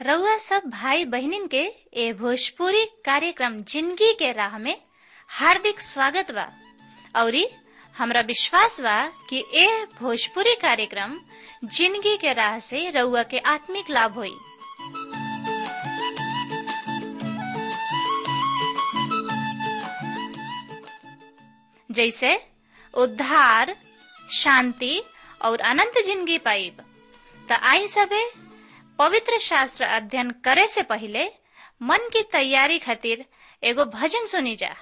रउआ सब भाई बहिनीन के ए भोजपुरी कार्यक्रम जिंदगी के राह में हार्दिक स्वागत बा औरी हमरा विश्वास बा कि ए भोजपुरी कार्यक्रम जिंदगी के राह से रउआ के आत्मिक लाभ होई जैसे उद्धार शांति और अनंत जिंदगी पाइब त आई सबे पवित्र शास्त्र अध्ययन करे से पहले मन की तैयारी खातिर एगो भजन सुनी जा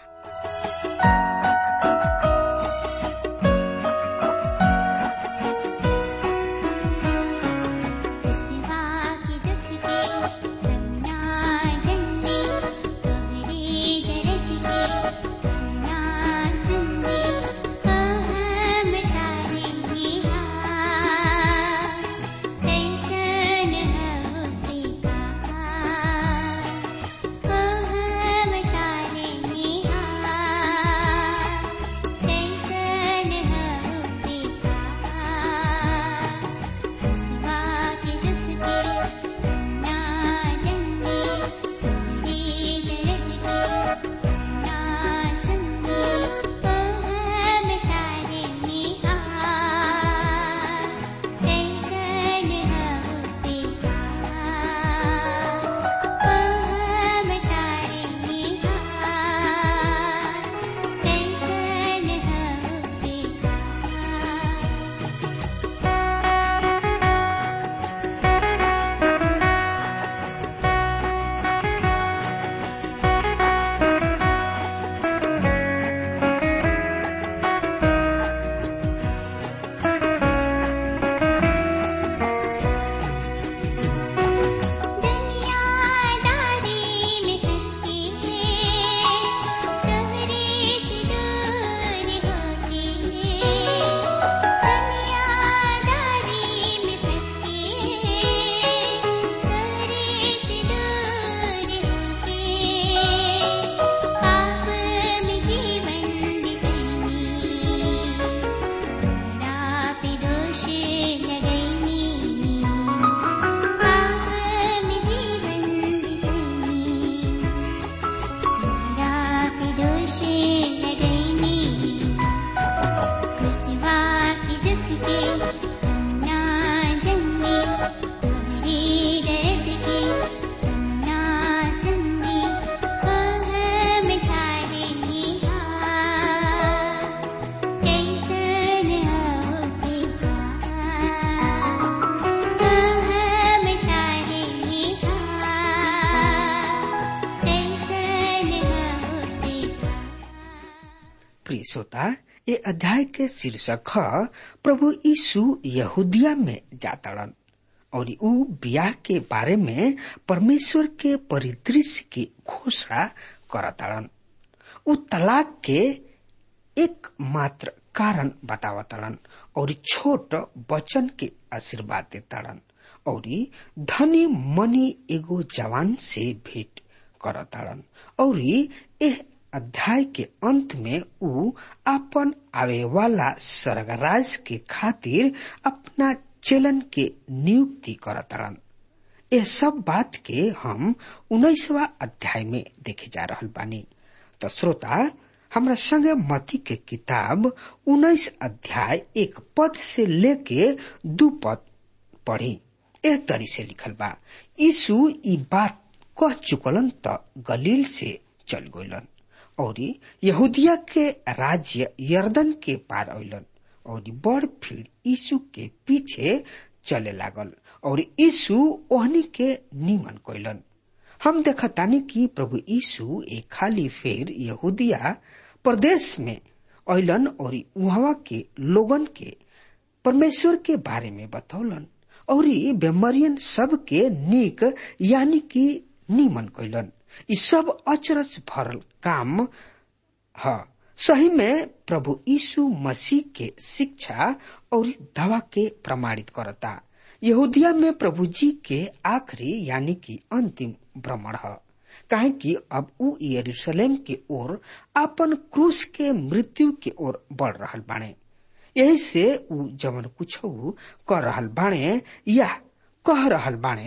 प्रिय श्रोता ये अध्याय के शीर्षक है प्रभु यीशु यहूदिया में जातड़न और ऊ ब्याह के बारे में परमेश्वर के परिदृश्य की घोषणा करतड़न ऊ तलाक के एक मात्र कारण बतावतड़न और छोट बचन के आशीर्वाद देतड़न और धनी मनी एगो जवान से भेंट करतड़न और एह अध्याय के अंत में ऊ अपन आवे वाला स्वर्गराज के खातिर अपना चलन के नियुक्ति करतरन यह सब बात के हम उन्नीसवा अध्याय में देखे जा रहा बानी तो श्रोता हमरा संगे मती के किताब उन्नीस अध्याय एक पद से लेके दू पद पढ़ी एह तरी से लिखल बा यीशु ई बात कह चुकलन त गलील से चल गलन और यहूदिया के राज्य यर्दन के पार अलन और बड़ भीड़ यीशु के पीछे चले लागल और यीशु ओहनी के निमन कैलन हम देखतानी कि प्रभु यीशु एक खाली फेर यहूदिया प्रदेश में अलन और वहां के लोगन के परमेश्वर के बारे में बतौलन और बेमरियन सब के निक यानी कि निमन कैलन ई सब अचरज भरल काम ह सही में प्रभु यीशु मसीह के शिक्षा और दवा के प्रमाणित करता यहूदिया में प्रभु जी के आखिरी यानी कि अंतिम भ्रमण है काहे कि अब ऊ यरूशलेम के ओर अपन क्रूस के मृत्यु के ओर बढ़ रहल बाणे यही से ऊ जवन कुछ कर रहल बाणे या कह रहल बाणे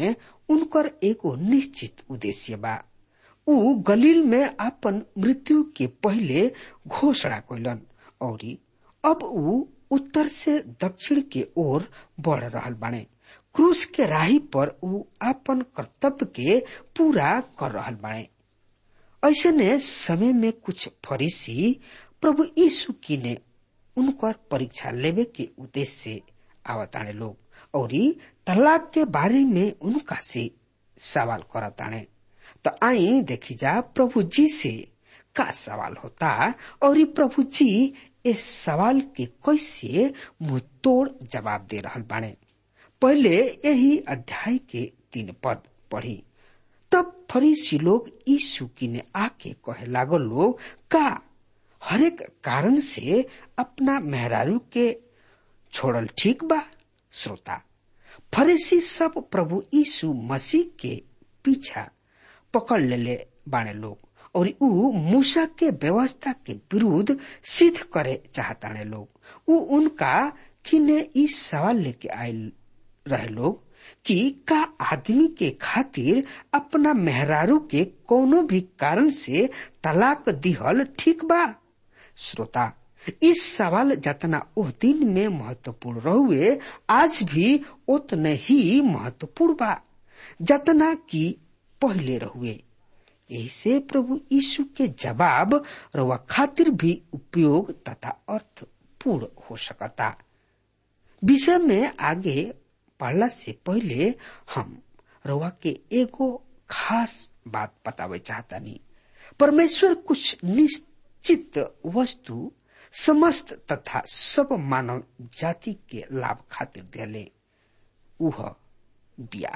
उनकर एगो निश्चित उद्देश्य बा ऊ गलील में अपन मृत्यु के पहले घोषणा कैलन और अब ऊ उत्तर से दक्षिण के ओर बढ़ रहल बाणे क्रूस के राही पर ऊ अपन कर्तव्य के पूरा कर रहल बाणे ऐसने समय में कुछ फरीसी प्रभु यीशु की ने उनकर परीक्षा लेवे के उद्देश्य से आवताणे लोग और तलाक के बारे में उनका से सवाल करताणे तो आई देखी जा प्रभु जी से का सवाल होता और ये प्रभु जी इस सवाल के कैसे मुंह तोड़ जवाब दे रहल बाणे पहले यही अध्याय के तीन पद पढ़ी तब फरीसी लोग यीशु की ने आके कहे लागल लोग का हरेक कारण से अपना मेहरारू के छोड़ल ठीक बा श्रोता फरीसी सब प्रभु यीशु मसीह के पीछा पकड़ लेले बाणे लोग और ऊ मूसा के व्यवस्था के विरुद्ध सिद्ध करे चाहताने लोग ऊ उनका किने इस सवाल लेके आए रहे लोग कि का आदमी के खातिर अपना मेहरारू के कोनो भी कारण से तलाक दिहल ठीक बा श्रोता इस सवाल जतना उस दिन में महत्वपूर्ण रहुए आज भी उतने ही महत्वपूर्ण बा जतना कि पहले रहुए यही से प्रभु यीशु के जवाब रवा खातिर भी उपयोग तथा अर्थपूर्ण हो सकता विषय में आगे पढ़ला से पहले हम रवा के एगो खास बात बतावे चाहता नहीं परमेश्वर कुछ निश्चित वस्तु समस्त तथा सब मानव जाति के लाभ खातिर दिले उह बिया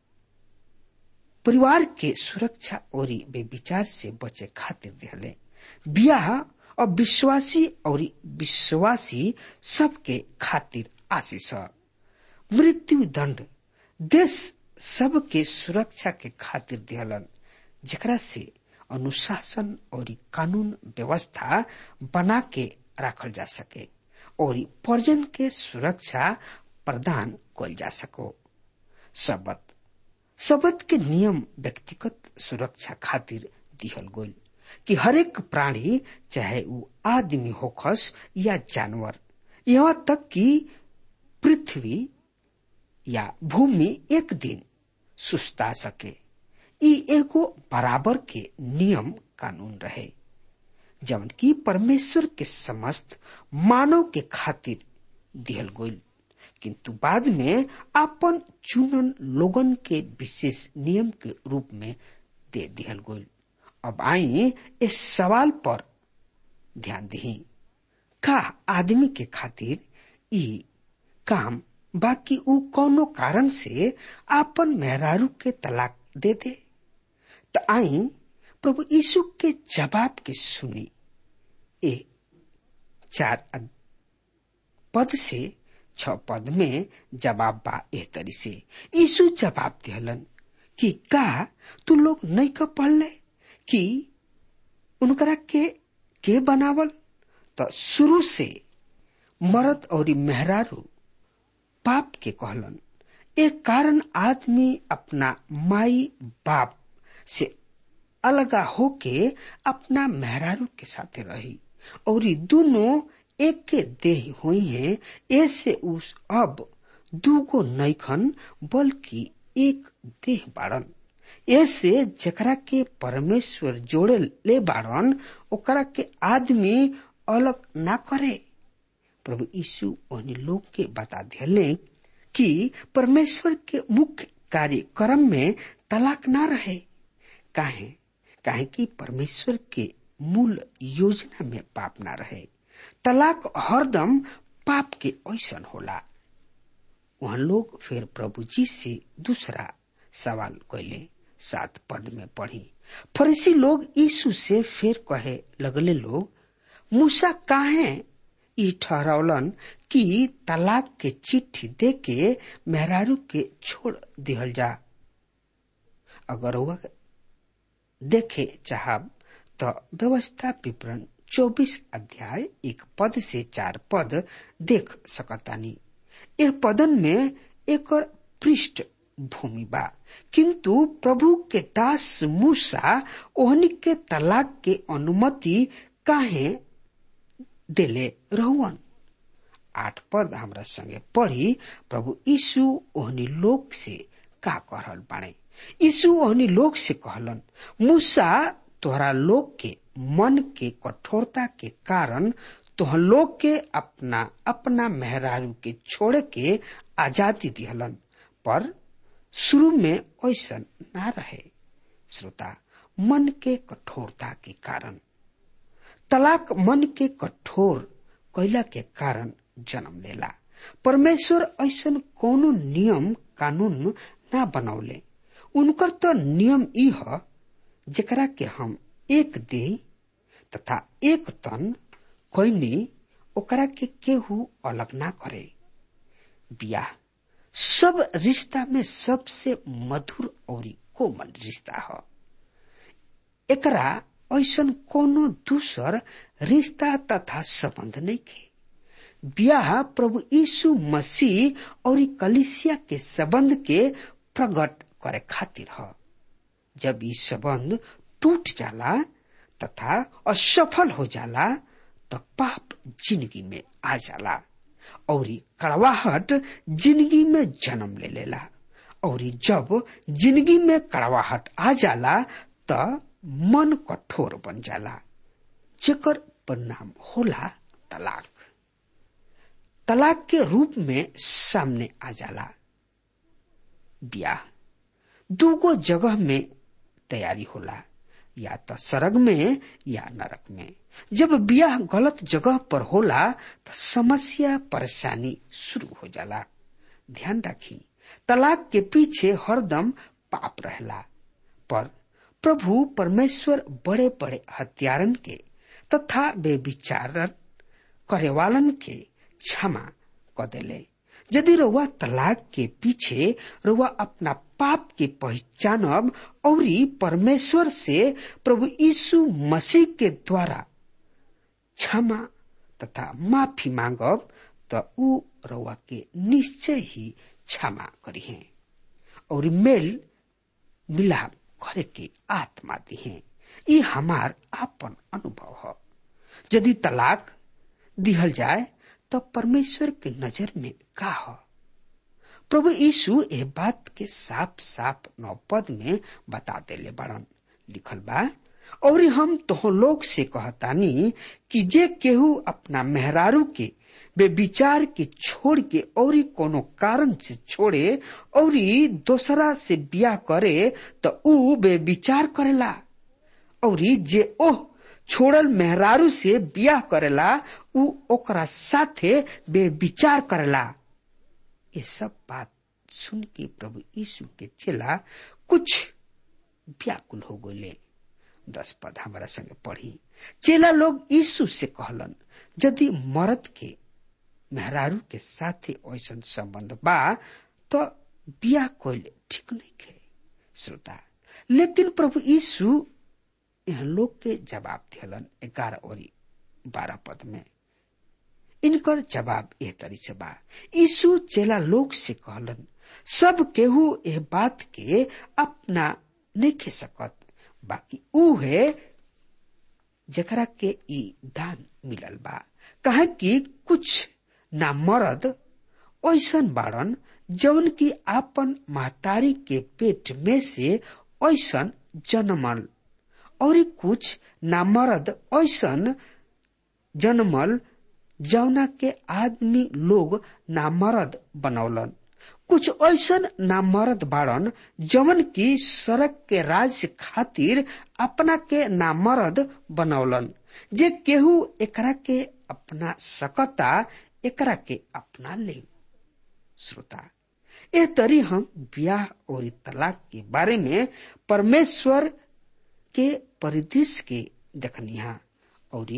परिवार के सुरक्षा और वे विचार से बचे खातिर दिले बियाह और विश्वासी और विश्वासी सबके खातिर आशीष मृत्यु दंड देश सबके सुरक्षा के खातिर दिहलन जेकरा से अनुशासन और कानून व्यवस्था बना के रखल जा सके और पर्जन के सुरक्षा प्रदान कल जा सको सबत सबत के नियम व्यक्तिगत सुरक्षा खातिर दिहल गोल कि हरेक प्राणी चाहे वो आदमी होखस या जानवर यहाँ तक कि पृथ्वी या भूमि एक दिन सुस्ता सके ई एगो बराबर के नियम कानून रहे जवन की परमेश्वर के समस्त मानव के खातिर दिहल गोल किंतु बाद में अपन चुनन लोगन के विशेष नियम के रूप में दे दिहल गोल अब आई इस सवाल पर ध्यान दी का आदमी के खातिर ई काम बाकी ऊ कौनो कारण से आपन मेहरारू के तलाक दे दे तो आई प्रभु यीशु के जवाब के सुनी ए चार पद से छ पद में जवाब बा एह तरी से यीशु जवाब दिहलन कि का तू लोग नहीं का पढ़ले कि उनकरा के के बनावल तो शुरू से मरद और मेहरारू पाप के कहलन एक कारण आदमी अपना माई बाप से अलगा होके अपना मेहरारू के साथे रही और दोनों एक के देह हुई है ऐसे उस अब दूगो नैखन बल्कि एक देह बाड़न ऐसे जकरा के परमेश्वर जोड़े ले बाड़न ओकरा के आदमी अलग ना करे प्रभु यीशु उन लोग के बता दिले कि परमेश्वर के मुख्य कार्यक्रम में तलाक ना रहे काहे काहे कि परमेश्वर के मूल योजना में पाप ना रहे तलाक हरदम पाप के ऐसन होला वहां लोग फिर प्रभु जी से दूसरा सवाल कैले सात पद में पढ़ी फरीसी लोग यीशु से फिर कहे लगले लोग मूसा काहे ई ठहरौलन कि तलाक के चिट्ठी दे के मेहरारू के छोड़ दिहल जा अगर वह देखे चाहब तो व्यवस्था विवरण चौबीस अध्याय एक पद से चार पद देख सकतानी यह पदन में एक पृष्ठ भूमि बा किंतु प्रभु के दास मूसा ओहनी के तलाक के अनुमति काहे देले रहुअन आठ पद हमरा संगे पढ़ी प्रभु यीशु ओहनी लोग से का कहल बाणे यीशु ओहनी लोग से कहलन मूसा तोहरा लोग के मन के कठोरता के कारण तोह लोग के अपना अपना मेहरारू के छोड़े के आजादी दिहलन पर शुरू में ऐसा ना रहे श्रोता मन के कठोरता के कारण तलाक मन के कठोर कैला के कारण जन्म लेला परमेश्वर ऐसा कोनो नियम कानून ना बनौले उनकर तो नियम ई ह जेकरा के हम एक देह तथा एक तन कैनी ओकरा के केहू अलग ना करे बियाह सब रिश्ता में सबसे मधुर और कोमल रिश्ता ह एकरा ऐसन कोनो दूसर रिश्ता तथा संबंध नहीं के ब्याह प्रभु यीशु मसीह और कलिसिया के संबंध के प्रकट करे खातिर ह जब ई संबंध टूट जाला तथा असफल हो जाला तो पाप जिंदगी में आ जाला और कड़वाहट जिंदगी में जन्म ले लेला और जब जिंदगी में कड़वाहट आ जाला तो मन कठोर बन जाला जेकर परिणाम होला तलाक तलाक के रूप में सामने आ जाला ब्याह दूगो जगह में तैयारी होला या तो सरग में या नरक में जब ब्याह गलत जगह पर होला तो समस्या परेशानी शुरू हो जाला ध्यान रखी तलाक के पीछे हरदम पाप रहला पर प्रभु परमेश्वर बड़े बड़े हत्यारन के तथा बेविचारन करे वालन के क्षमा क देले यदि रउआ तलाक के पीछे रउआ अपना पाप के पहचानब और परमेश्वर से प्रभु यीशु मसीह के द्वारा क्षमा तथा माफी मांगब तो ऊ रउआ के निश्चय ही क्षमा करी है और मेल मिलाप करे के आत्मा दी है ये हमार आपन अनुभव है यदि तलाक दिहल जाए तो परमेश्वर के नजर में का हो प्रभु यीशु ए बात के साफ साफ नौ पद में बता देले बड़न लिखल बा और हम तो लोग से कहतानी कि जे केहू अपना मेहरारू के बेविचार के छोड़ के और कोनो कारण से छोड़े और दोसरा से बिया करे तो ऊ बेविचार करेला और जे ओह छोड़ल मेहरारू से बियाह करेला ऊ ओकरा साथे बेविचार करेला ये सब बात सुन के प्रभु यीशु के चेला कुछ व्याकुल हो गए दस पद हमारा संगे पढ़ी चेला लोग यीशु से कहलन यदि मर्द के मेहरारू के साथे ऐसा संबंध बा तो बियाह कोई ठीक नहीं खे श्रोता लेकिन प्रभु यीशु यह लोग के जवाब दिलन ग्यारह और बारह पद में इनकर जवाब एह तरी से बा यीशु चेला लोग से कहलन सब केहू एह बात के अपना नहीं खे सकत बाकी ऊ है जकरा के ई दान मिलल बा कहे कि कुछ ना मरद ऐसन बाड़न जौन की आपन महतारी के पेट में से ऐसन जन्मल और कुछ नामर्द ऐसन जन्मल जौना के आदमी लोग नामर्द बनौलन कुछ ऐसन नामर्द बाड़न जवन की सड़क के राज्य खातिर अपना के नामर्द बनौलन जे केहू एकरा के अपना सकता एकरा के अपना ले श्रोता ए तरी हम ब्याह और तलाक के बारे में परमेश्वर के परिदृश्य के देखनिहा और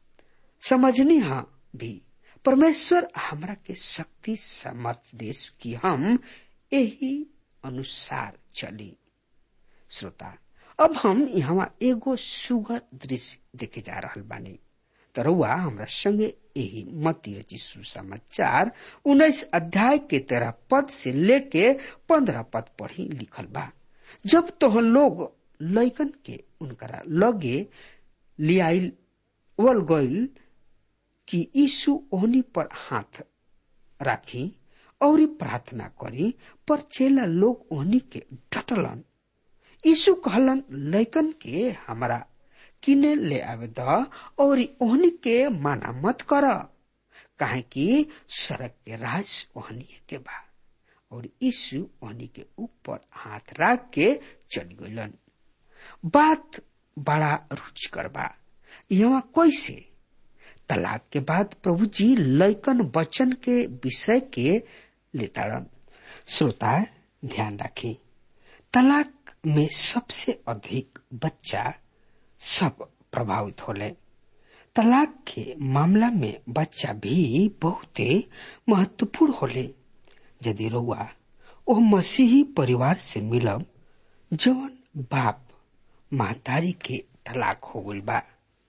समझनिहा भी परमेश्वर हमरा के शक्ति समर्थ देश की हम यही अनुसार चली श्रोता अब हम यहाँ एगो सुगर दृश्य देखे जा रहा बानी तरुआ हमरा संगे यही मती रची सुसमाचार उन्नीस अध्याय के तेरह पद से लेके पंद्रह पद पढ़ी लिखल बा जब तो लोग लैकन के उनकरा लगे लियाइल वल गइल कि यीशु ओहनी पर हाथ राखी और प्रार्थना करी पर चेला लोग ओहनी के डटलन यीशु कहलन लैकन के हमारा किने ले आवे द और ओहनी के माना मत कर काहे कि सड़क के राज ओहनी के बा और यीशु ओहनी के ऊपर हाथ रख के चल गइलन बात बड़ा रुचिकर बा यहाँ कैसे तलाक के बाद प्रभु जी लैकन वचन के विषय के लेताड़न श्रोता ध्यान रखें तलाक में सबसे अधिक बच्चा सब प्रभावित होले तलाक के मामला में बच्चा भी बहुते महत्वपूर्ण होले यदि रउआ ओ मसीही परिवार से मिलब जवन बाप महतारी के तलाक हो गइल बा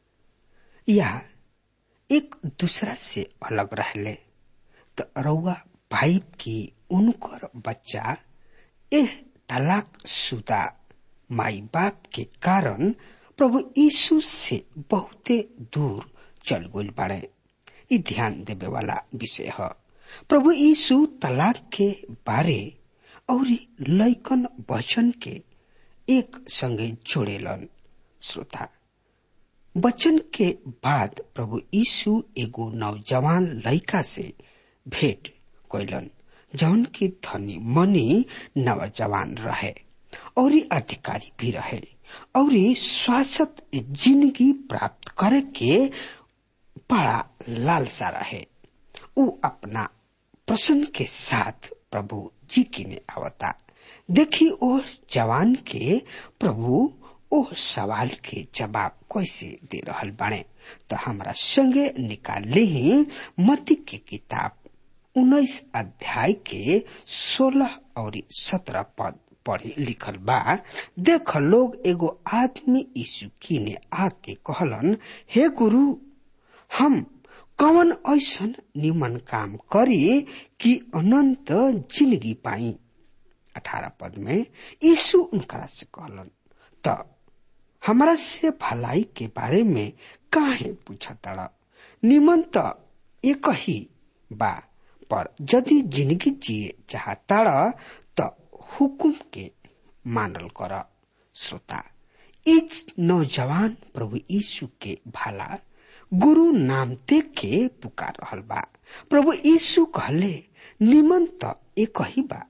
या एक दूसरा से अलग रहले तो रउआ भाई की उनकर बच्चा एह तलाक शुदा माई बाप के कारण प्रभु यीशु से बहुते दूर चल गइल बाड़े ई ध्यान देवे वाला विषय है प्रभु यीशु तलाक के बारे और लैकन वचन के एक संगे जोड़ेलन श्रोता वचन के बाद प्रभु यीशु एगो नौजवान लड़का से भेंट कैलन जौन की धनी मनी नौजवान रहे और अधिकारी भी रहे और स्वास्थ्य जिंदगी प्राप्त करे के बड़ा लालसा रहे उ अपना प्रसन्न के साथ प्रभु जी की ने आवता देखी ओ जवान के प्रभु ओ सवाल के जवाब कैसे दे रहल बाणे तो हमरा संगे निकाल ही मती के किताब उन्नीस अध्याय के सोलह और सत्रह पद पढ़ी लिखल बा देख लोग एगो आदमी यीशु की ने आके कहलन हे गुरु हम कवन ऐसन निमन काम करी कि अनंत जिंदगी पाई अठारह पद में यीशु उनकरा से कहलन त हमरा से भलाई के बारे में काहे पूछतड़ निमन त एक ही बा पर यदि जिंदगी जिए चाहताड़ त हुकुम के मानल कर श्रोता इस नौजवान प्रभु यीशु के भाला गुरु नाम दे के पुकार रहल बा प्रभु यीशु कहले निमन त एक ही बा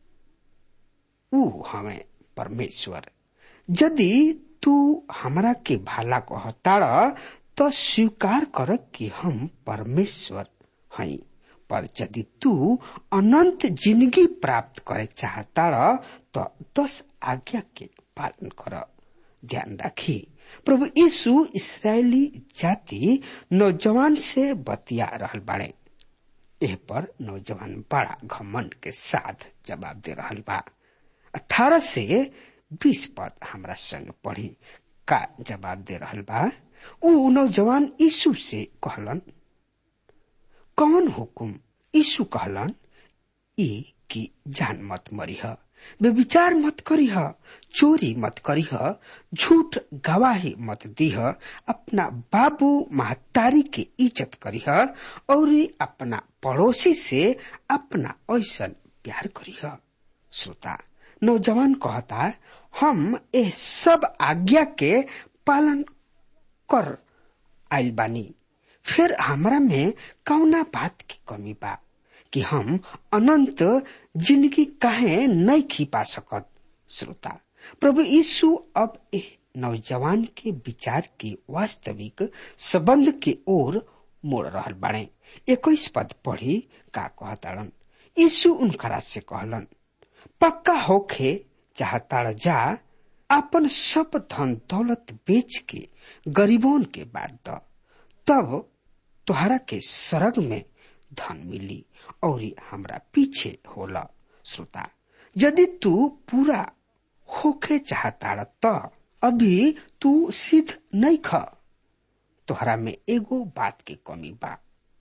ऊ हमें परमेश्वर यदि तू हमरा के भाला कहताड़ तो स्वीकार कर कि हम परमेश्वर हई पर यदि तू अनंत जिंदगी प्राप्त करे चाहताड़ तो दस आज्ञा के पालन कर ध्यान राखी प्रभु यीशु इसराइली जाति नौजवान से बतिया रहल बाड़े एह पर नौजवान बड़ा घमंड के साथ जवाब दे रहल बा अठारह से बीस पद हमरा संग पढ़ी का जवाब दे रहल बा ऊ नौजवान यीशु से कहलन कौन हुकुम यीशु कहलन ई कि जान मत मरीह व्यविचार मत करीह चोरी मत करीह झूठ गवाही मत दीह अपना बाबू महतारी के इज्जत करीह और अपना पड़ोसी से अपना ऐसन प्यार करीह श्रोता नौजवान कहता हम ए सब आज्ञा के पालन कर आइल बानी फिर हमरा में कौना बात की कमी बा कि हम अनंत जिंदगी काहे नहीं खिपा सकत श्रोता प्रभु यीशु अब ए नौजवान के विचार के वास्तविक संबंध के ओर मोड़ रहल बाड़े इक्कीस पद पढ़ी का कहताड़न यीशु उनकरा से कहलन पक्का होखे चाहताड़ जा अपन सब धन दौलत बेच के गरीबों के बांट द तब तुहरा के सरग में धन मिली और हमरा पीछे होला श्रोता यदि तू पूरा होके चाहता त अभी तू सिद्ध नहीं ख तोहरा में एगो बात के कमी बा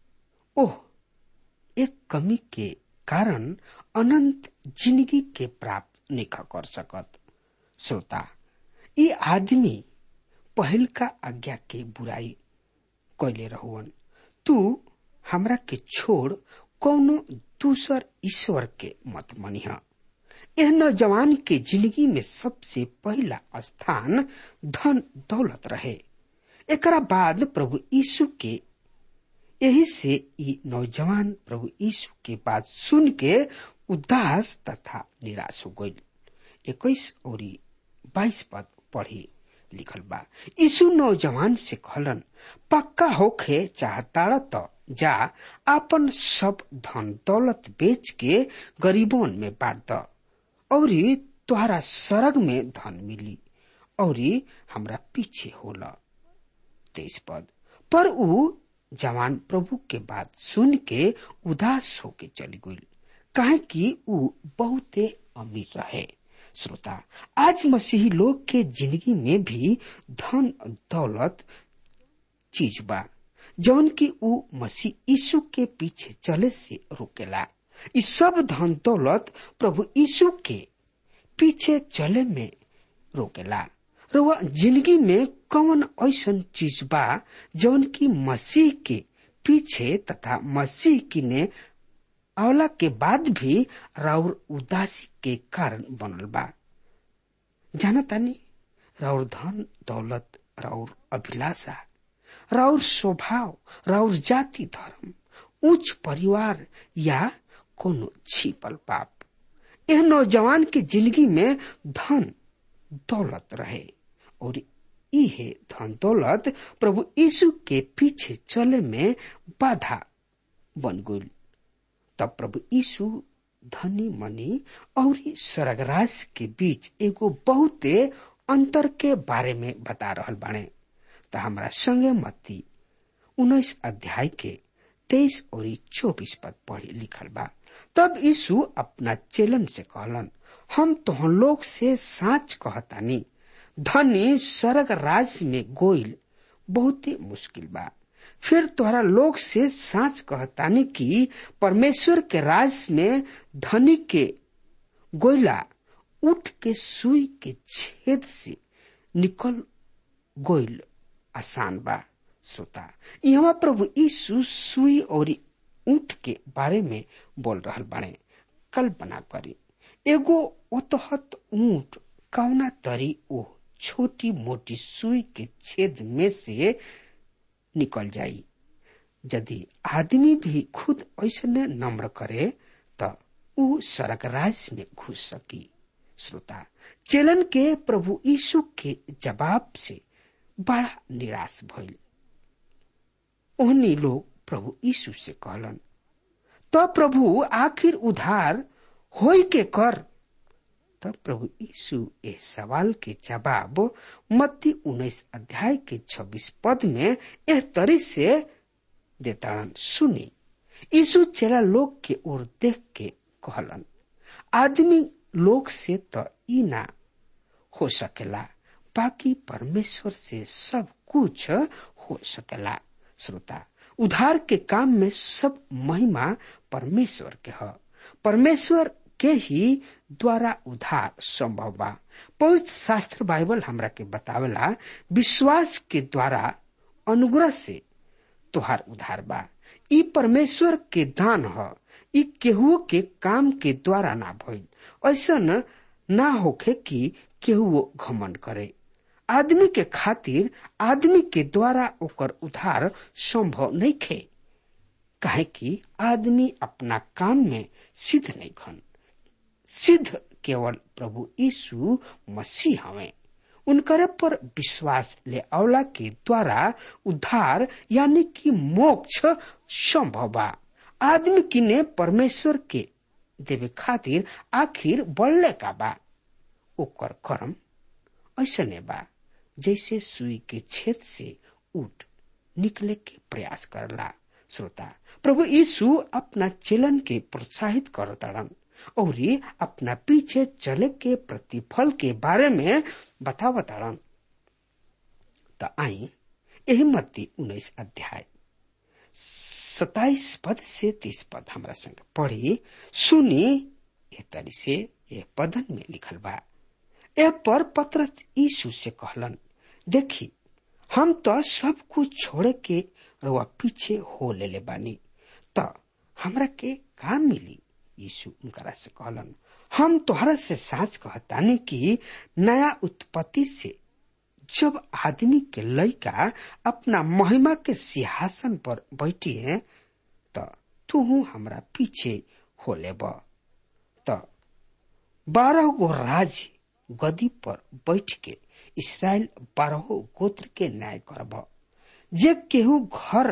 ओह एक कमी के कारण अनंत जिंदगी के प्राप्त नहीं कर सकत श्रोता ये आदमी पहल का आज्ञा के बुराई कैले रहुअन तू हमरा के छोड़ कौनो दूसर ईश्वर के मत मनिह यह नौजवान के जिंदगी में सबसे पहला स्थान धन दौलत रहे एकरा बाद प्रभु यीशु के यही से ई नौजवान प्रभु यीशु के बात सुन के उदास तथा निराश हो गई इक्कीस और बाईस पद पढ़ी लिखल बा यीशु नौजवान से कहलन पक्का होखे चाहता तो जा आपन सब धन दौलत बेच के गरीबों में बांट द और तुहरा सरग में धन मिली और हमरा पीछे होला तेईस पद पर ऊ जवान प्रभु के बात सुन के उदास होके चली गई काहे कि ऊ बहुते अमीर रहे श्रोता आज मसीही लोग के जिंदगी में भी धन दौलत चीज बा जौन की ऊ मसीह यीशु के पीछे चले से रोकेला इस सब धन दौलत प्रभु यीशु के पीछे चले में रोकेला रुआ जिंदगी में कौन ऐसन चीज बा जौन की मसीह के पीछे तथा मसीह की ने आवला के बाद भी राउर उदासी के कारण बनल बा जाना तानी राउर धन दौलत राउर अभिलाषा राउर स्वभाव राउर जाति धर्म उच्च परिवार या कोनो छिपल पाप यह नौजवान के जिंदगी में धन दौलत रहे और इहे धन दौलत प्रभु यीशु के पीछे चले में बाधा बन गई तब प्रभु यीशु धनी मनी और स्वर्गराज के बीच एगो बहुते अंतर के बारे में बता रहल बाणे त हमारा संगे मत्ती उन्नीस अध्याय के तेईस और चौबीस पद पढ़ी लिखल बा तब यीशु अपना चेलन से कहलन हम तोहन लोग से साच कहतानी धनी स्वर्ग राज में गोइल बहुत ही मुश्किल बा फिर तोहरा लोग से साच कहतानी कि परमेश्वर के राज में धनी के गोइला उठ के सुई के छेद से निकल गोइल आसान बा श्रोता यहाँ प्रभु यीशु सुई और ऊंट के बारे में बोल रहल बाड़े कल्पना करी एगो ओतहत ऊंट कौना तरी ओ छोटी मोटी सुई के छेद में से निकल जाई यदि आदमी भी खुद ऐसने नम्र करे त ऊ सड़क राज में घुस सकी श्रोता चेलन के प्रभु यीशु के जवाब से बड़ा निराश भइल ओहनी लोग प्रभु यीशु से कहलन तो प्रभु आखिर उधार होई के कर तब प्रभु यीशु इस सवाल के जवाब मत्ती उन्नीस अध्याय के छब्बीस पद में एह तरी से देताड़न सुनी यीशु चेला लोग के ओर देख के कहलन आदमी लोग से तो ई ना हो सकेला बाकी परमेश्वर से सब कुछ हो सकेला श्रोता उधार के काम में सब महिमा परमेश्वर के ह परमेश्वर के ही द्वारा उधार संभव बा पवित्र शास्त्र बाइबल हमरा के बतावेला विश्वास के द्वारा अनुग्रह से तुहार उधार बा ई परमेश्वर के दान ह ई केहू के काम के द्वारा ना भइल ऐसन ना होखे कि केहू घमंड करे आदमी के खातिर आदमी के द्वारा ओकर उधार संभव नहीं खे काहे कि आदमी अपना काम में सिद्ध नहीं खन सिद्ध केवल प्रभु यीशु मसीह हवे उनकर पर विश्वास ले अवला के द्वारा उद्धार यानी कि मोक्ष संभव बा आदमी किने परमेश्वर के देवे खातिर आखिर बढ़ले का बा ओकर कर्म ऐसने बा जैसे सुई के छेद से उठ निकले के प्रयास करला श्रोता प्रभु यीशु अपना चेलन के प्रोत्साहित करताड़न और अपना पीछे चले के प्रतिफल के बारे में बतावताड़न त आई यही मत्ती उन्नीस अध्याय सताइस पद से तीस पद हमरा संग पढ़ी सुनी ए तरी से ए पदन में लिखल बा ए पर पत्र यीशु से कहलन देखी हम तो सब कुछ छोड़े के रुआ पीछे हो ले ले बानी त हमरा के का मिली यीशु उनकरा से कहलन हम तोहरा से साच कहतानी कि नया उत्पत्ति से जब आदमी के लड़का अपना महिमा के सिंहासन पर बैठी है त तू हमरा पीछे हो लेब त बारह गो राज गदी पर बैठ के इसराइल बारह गोत्र के न्याय करब जे केहू घर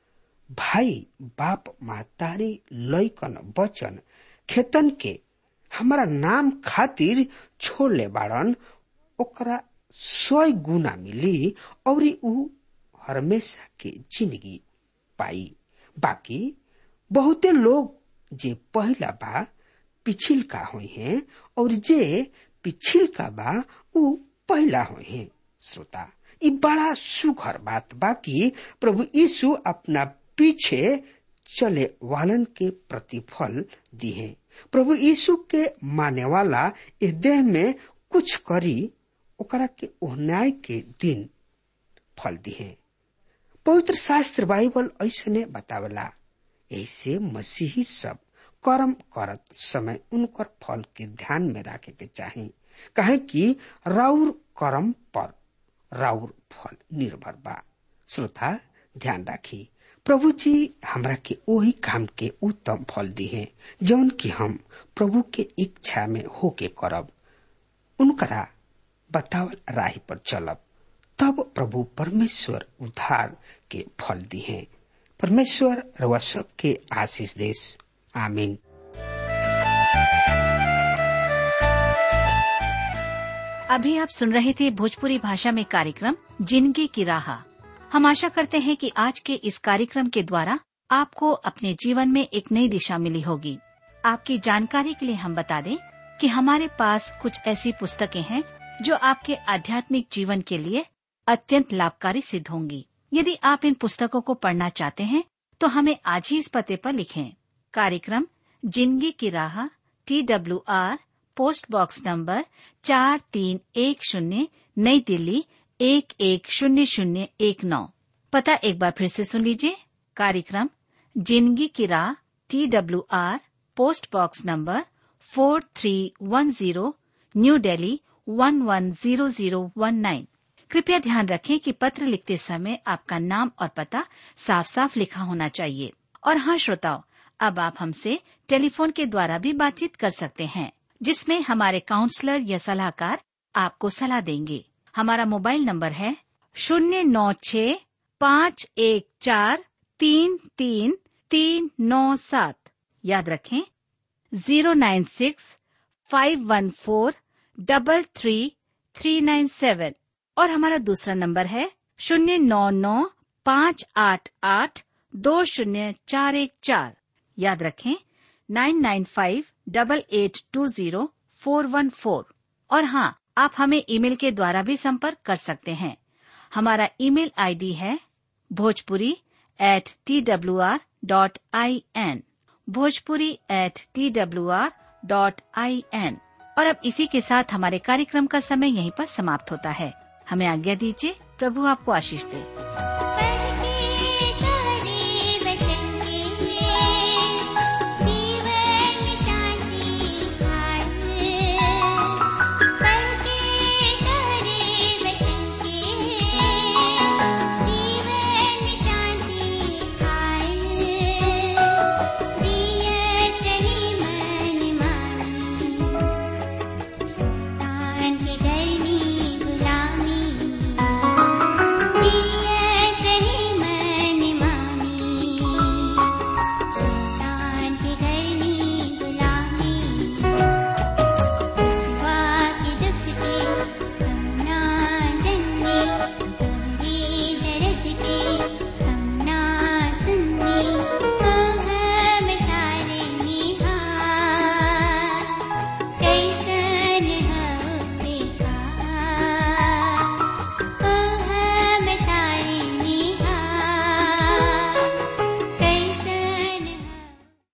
भाई बाप महतारी लैकन बचन खेतन के हमारा नाम खातिर छोड़ ले बाड़न ओकरा सौ गुना मिली और ऊ हमेशा के जिंदगी पाई बाकी बहुते लोग जे पहला बा पिछिल का हुई हैं और जे पिछिल का बा ऊ पहला हुई हैं श्रोता ई बड़ा सुघर बात बाकी प्रभु यीशु अपना पीछे चले वालन के प्रतिफल दिए प्रभु यीशु के माने वाला इस देह में कुछ करी ओकरा के न्याय के दिन फल दिए पवित्र शास्त्र बाइबल ऐसने बतावला ऐसे मसीही सब कर्म करत समय उनकर फल के ध्यान में रखे के चाही कहे कि राउर कर्म पर राउर फल निर्भर बा श्रोता ध्यान राखी प्रभु जी हमरा के वही काम के उत्तम फल दिए जौन की हम प्रभु के इच्छा में होके करब उनकरा बतावल राह पर चलब तब प्रभु परमेश्वर उद्धार के फल दिए परमेश्वर रवा सब के आशीष देश आमीन अभी आप सुन रहे थे भोजपुरी भाषा में कार्यक्रम जिंदगी की राह हम आशा करते हैं कि आज के इस कार्यक्रम के द्वारा आपको अपने जीवन में एक नई दिशा मिली होगी आपकी जानकारी के लिए हम बता दें कि हमारे पास कुछ ऐसी पुस्तकें हैं जो आपके आध्यात्मिक जीवन के लिए अत्यंत लाभकारी सिद्ध होंगी यदि आप इन पुस्तकों को पढ़ना चाहते हैं तो हमें आज ही इस पते पर लिखें कार्यक्रम जिंदगी की राह T W R post box number चार तीन एक शून्य नई दिल्ली एक एक शून्य शून्य एक नौ पता एक बार फिर से सुन लीजिए कार्यक्रम जिंदगी की राह T W R post box number four three one zero new Delhi one one zero zero one nine कृपया ध्यान रखें कि पत्र लिखते समय आपका नाम और पता साफ साफ लिखा होना चाहिए और हाँ श्रोताओं अब आप हमसे टेलीफोन के द्वारा भी बातचीत कर सकते हैं जिसमें हमारे काउंसलर या सलाहकार आपको सलाह देंगे हमारा मोबाइल नंबर है शून्य नौ छ पाँच एक चार तीन तीन तीन नौ सात याद रखें zero nine six five one four double three three nine seven और हमारा दूसरा नंबर है शून्य नौ नौ पाँच आठ आठ दो शून्य चार एक चार याद रखें nine nine five double eight two zero four one four और हाँ आप हमें ईमेल के द्वारा भी संपर्क कर सकते हैं हमारा ईमेल आईडी है Bhojpuri at T W R dot I N Bhojpuri at T W R dot I N और अब इसी के साथ हमारे कार्यक्रम का समय यहीं पर समाप्त होता है हमें आज्ञा दीजिए प्रभु आपको आशीष दे